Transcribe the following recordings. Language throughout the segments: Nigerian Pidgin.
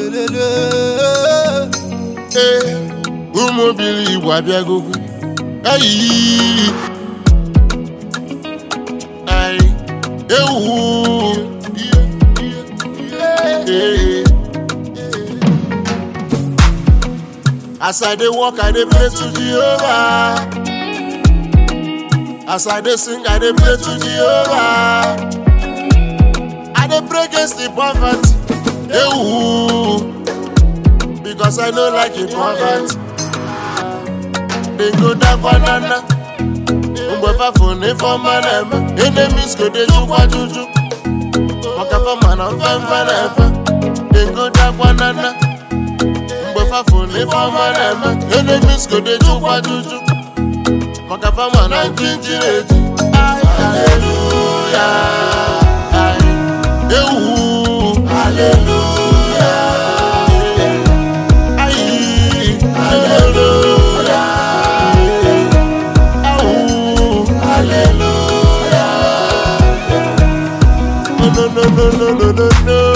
lelele. ee ụmụ obili igbo abịagogo ayi ai ewu Ee. as i dey work i dey pray to jehovah as i dey sing i dey pray to jehovah i dey pray against the poverty ewu because i no like the poverty dey go down banana mgbe fafo na ifeọma na-eme enemies go dey jukwa juju maka fama na mfemfe na-efe dey go down banana mgbe fafo na ifeọma na-eme enemies go dey jukwa juju maka fama na njinjiri eji haleluya ewu haleluya ayi haleluya awu haleluya no no no no no no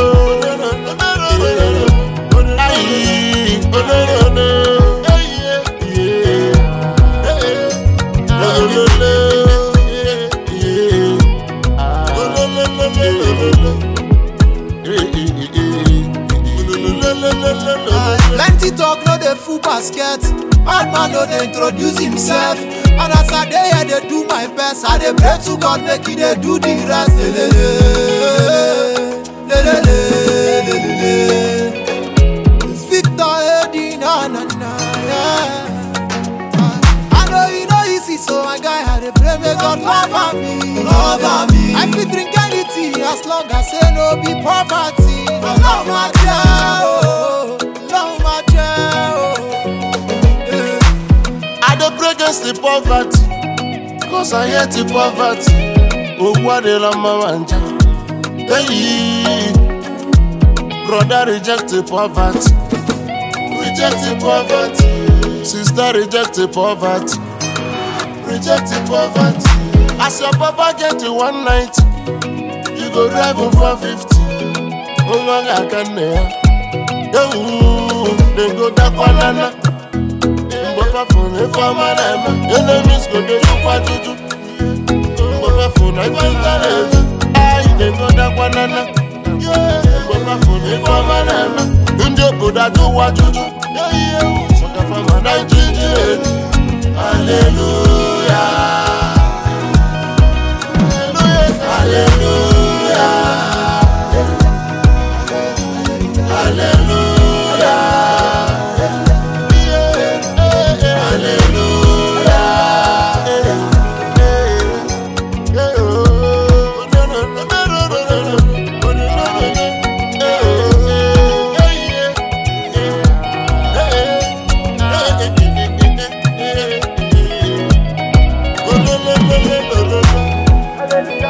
no ayi oh no no no yeah yeah Plenty talk no dey full basket. Bad man no dey introduce himself. And as I dey here dey do my best, I dey pray to God make He dey do the rest. Lelele, lelele, lelele. It's Victor Eddie, na na na, yeah. I know you know easy, so my guy I dey pray make God cover me, cover me. I fit drink anything as long as say no be poverty. Love my oh, love my oh. Yeah. I dey pray against the poverty, cause I hate the poverty. Owó adela mama nja. Hey, brother reject the poverty, reject the poverty. Sister reject the poverty, reject the poverty. As your papa get to 190, you go drive him 450. Nwa ga-aka nne ya. Ewu, dem go dakwa nana. mgbe fafụ na ife ọma na-eme enemies go dey jukwa juju mgbe fafụ na ife nta na-eju anyị na-egodakwa nana mgbe fafụ na ife ọma na-eme ndị obodo ajụwa juju maka fama na ijiji eji haleluya haleluya haleluya Hallelujah.